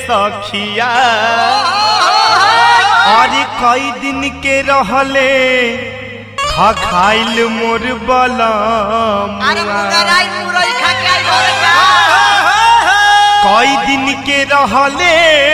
सखिया अरे कई दिन के रहले खा खाइल मोर बलम अरे मुगराई मुरई खा के आई घरे का कई दिन के रहले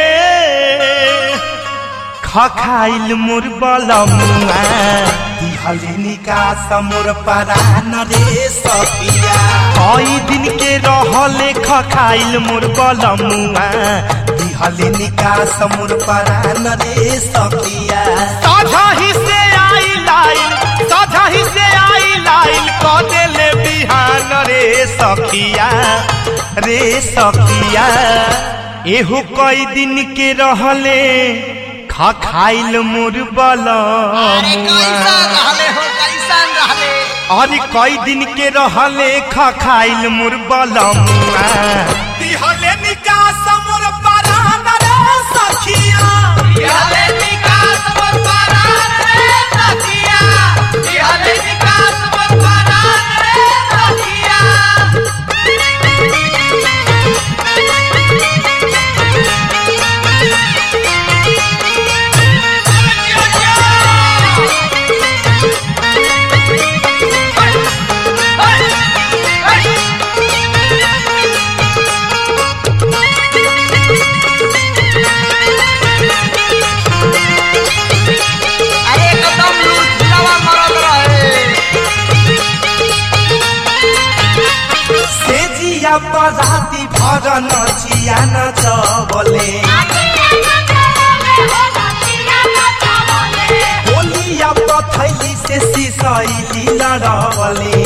खा खाइल मोर बलमुआ दिहलिनी का समोर परान रे सखिया कई दिन के रहले खा खाइल मोर बलमुआ दिहलिनी का समोर परान रे सखिया साझा ही से आई लाइल साझा ही से आई लाइल क देले बिहान रे सखिया रे सखिया एहू कई दिन के रहले खा खाइल मोर अरे कैसन बलमुआ रहले हो कैसन रहले अरे कई दिन के रहले खा खाइल मोर बलमुआ दिहले निकास मोर परान रे सखिया बिहारे निकास मोर परान रे सखिया बिहारे निकास मोर परान रे सखिया अरे एकदम लूट लवा मरद रहे सेजिया पराती भर नचिया नचबले होलिया पथैली से सिसैली लड़बले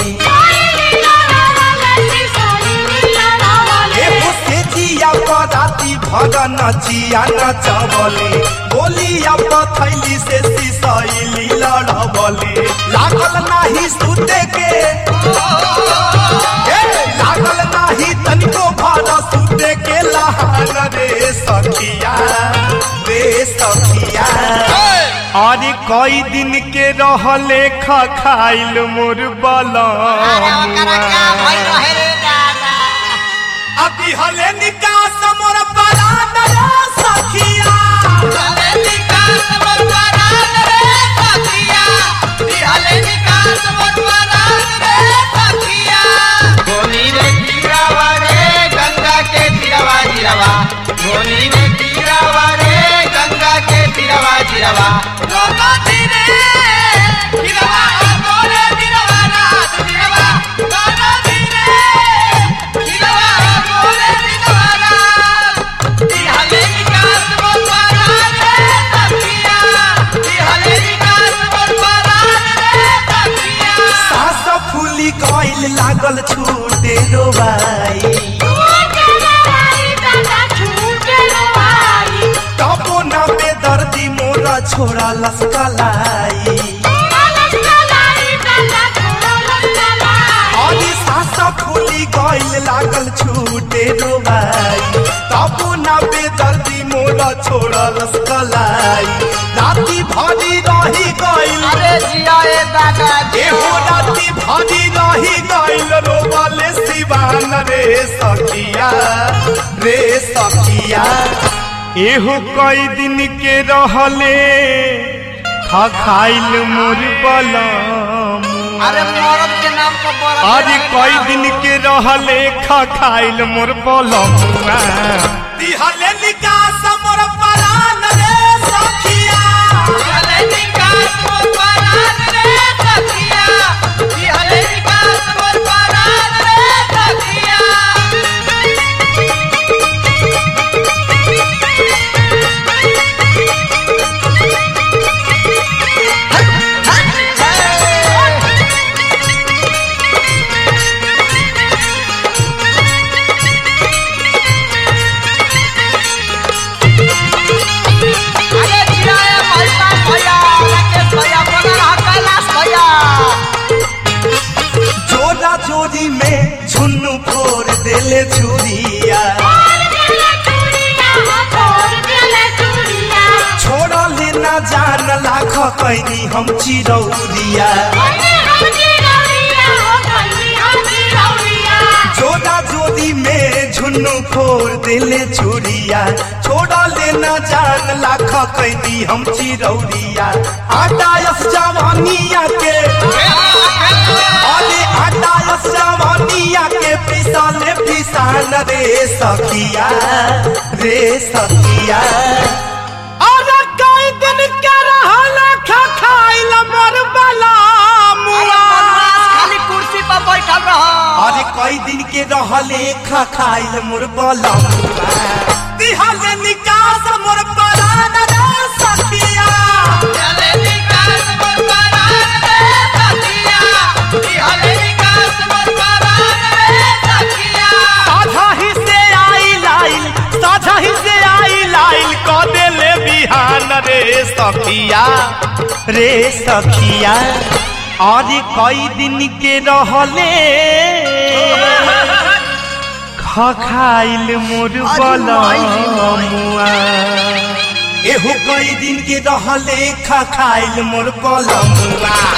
एहो सेजिया पराती भर नचिया नचबले होलिया पथैली से सिसैली लड़बले लागल नाही सुते के ए, लागल नाही तनिको भर सुते के लहान रे सखिया रे सखिया अरे कई दिन के रहले खा खाइल मोर अरे ओकरा क्या भइल बलमुआ रहे रे दादा अभी हले निकास मोर परान रे सखिया बिहारे निकास मोर परान रे सखिया बिहारे निकास मोर परान रे सखिया गोनी रे तीरावा रे गंगा के तीरावा जीरावा गोनी रे तीरावा रे गंगा के तीरावा जीरावा गंगा तीरे तीरावा गोरे तीरावा रात तीरावा गंगा तीरे तीरावा गोरे तीरावा रात बिहारे निकास मोर परान रे सखिया बिहारे निकास मोर परान रे सखिया सास फूली गइल लागल छूटे रोबाई तबो न बेदर्दी मोर छोरा लस्कलाई अली सास फूली गइल लागल छूटे रोबाई तबो न बेदर्दी मोर छोरा लस्कलाई राती भरी रही गइल अरे जिया ए दादा एहो राती भरी रही गइल रोबले सिवान रे सखिया रे सखिया एहो कई दिन के रहले खा खाइल मोर बलम अरे मरद के नाम पर बड़ा आज कई दिन के रहले खा खाइल मोर बलम दिहले निकास मोर परान रे सखिया बिहारे निकास मोर परान रे सखिया बिहारे निकास मोर परान रे सखिया अरे जिया ए भैया भैया राकेश भैया बोला रहा कैलाश भैया जोरा जोरी में झुन्नू फोड़ देले छुरिया छोड़ा लेना जान लाख कैनी हम चिरौरिया जोरा जोरी में झुन दुनु फोर दिले चूड़िया छोड़ा लेना जान लाख कैदी हम चिरौरिया आटा यस जवानिया के अरे आटा यस जवानिया के पिसाले पिसान रे सखिया रे सखिया अरे कई दिन के रहल खा खाइल मर बला मुआ खाली कुर्सी पर बैठल रह अरे कई दिन के रहले खा खाइल मोर बलमुआ दिहले निकास मोर परान रे सखिया साझा ही से आई लाइल साझा ही से आई लाइल क देले बिहान रे सखिया रे सखिया अरे कई दिन के रहले खा खाइल मोर बलमुआ एहो कई दिन के रहले खा खाइल मोर बलमुआ